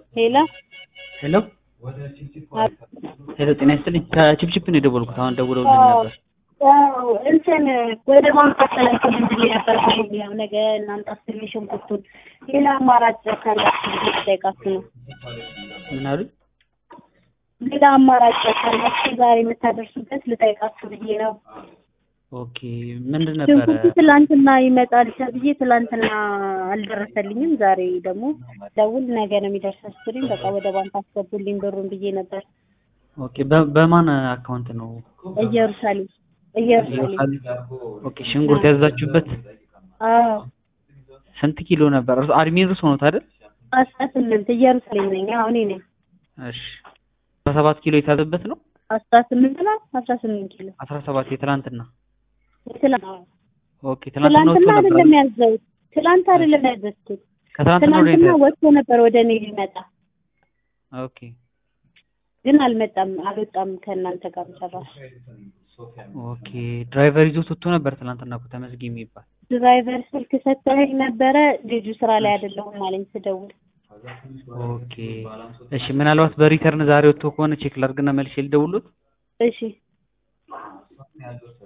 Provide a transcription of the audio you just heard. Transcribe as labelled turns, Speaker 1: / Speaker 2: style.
Speaker 1: ሄሎ
Speaker 2: ሄሎ ሄሎ፣ ጤና ይስጥልኝ። ከቺፕቺፕ ነው የደወልኩት። አሁን ደውለውልን ነበር።
Speaker 1: አዎ እንትን ወደ ማምጣት ተላክልኝ ብዬ ነበር። ያው ነገ እናንተ አስቤ ሽንኩርቱን ሌላ አማራጭ ካላችሁ ብዬ ልጠይቃችሁ ነው።
Speaker 2: ምን አሉ?
Speaker 1: ሌላ አማራጭ ካላችሁ ዛሬ የምታደርሱበት ልጠይቃችሁ ብዬ ነው።
Speaker 2: ኦኬ፣ ምንድን ነበረ?
Speaker 1: ሽንኩርቱ ትላንትና ይመጣል ተብዬ ትላንትና አልደረሰልኝም። ዛሬ ደግሞ ደውል ነገ ነው የሚደርሰው ስትሉኝ በቃ ወደ ባንክ አስገቡልኝ ብሩን ብዬ ነበር።
Speaker 2: ኦኬ፣ በ- በማን አካውንት ነው?
Speaker 1: ኢየሩሳሌም ኢየሩሳሌም
Speaker 2: ኦኬ፣ ሽንኩርት ያዛችሁበት
Speaker 1: አዎ
Speaker 2: ስንት ኪሎ ነበር? እርሱ አድሚን ርስ ሆኖት አይደል?
Speaker 1: አስራ ስምንት ኢየሩሳሌም ነኝ። አሁን እኔ ነኝ
Speaker 2: እሺ፣ አስራ ሰባት ኪሎ የታዘበት ነው።
Speaker 1: አስራ ስምንት ነው አስራ ስምንት ኪሎ
Speaker 2: አስራ ሰባት የትላንትና።
Speaker 1: ትላንት
Speaker 2: ኦኬ፣ ትላንትና ወጥቶ
Speaker 1: ትላንትና
Speaker 2: ነበር።
Speaker 1: አይደለም ያዘሁት ትላንት አይደለም ያዘዝኩት
Speaker 2: ከትላንትና ወደ
Speaker 1: ትላንትና ወጥቶ ነበር ወደ እኔ ሊመጣ
Speaker 2: ኦኬ፣
Speaker 1: ግን አልመጣም አልወጣም ከእናንተ ጋር ጨራሽ
Speaker 2: ኦኬ። ድራይቨር ይዞት ወጥቶ ነበር ትላንትና እኮ ተመስገን የሚባል
Speaker 1: ድራይቨር ስልክ ሰጥተኸኝ ነበረ ልጁ ስራ ላይ አይደለሁም አለኝ ስደውል
Speaker 2: ኦኬ እሺ። ምናልባት በሪተርን ዛሬ ወጥቶ ከሆነ ቼክ ላድርግና መልሼ ልደውልዎት።
Speaker 1: እሺ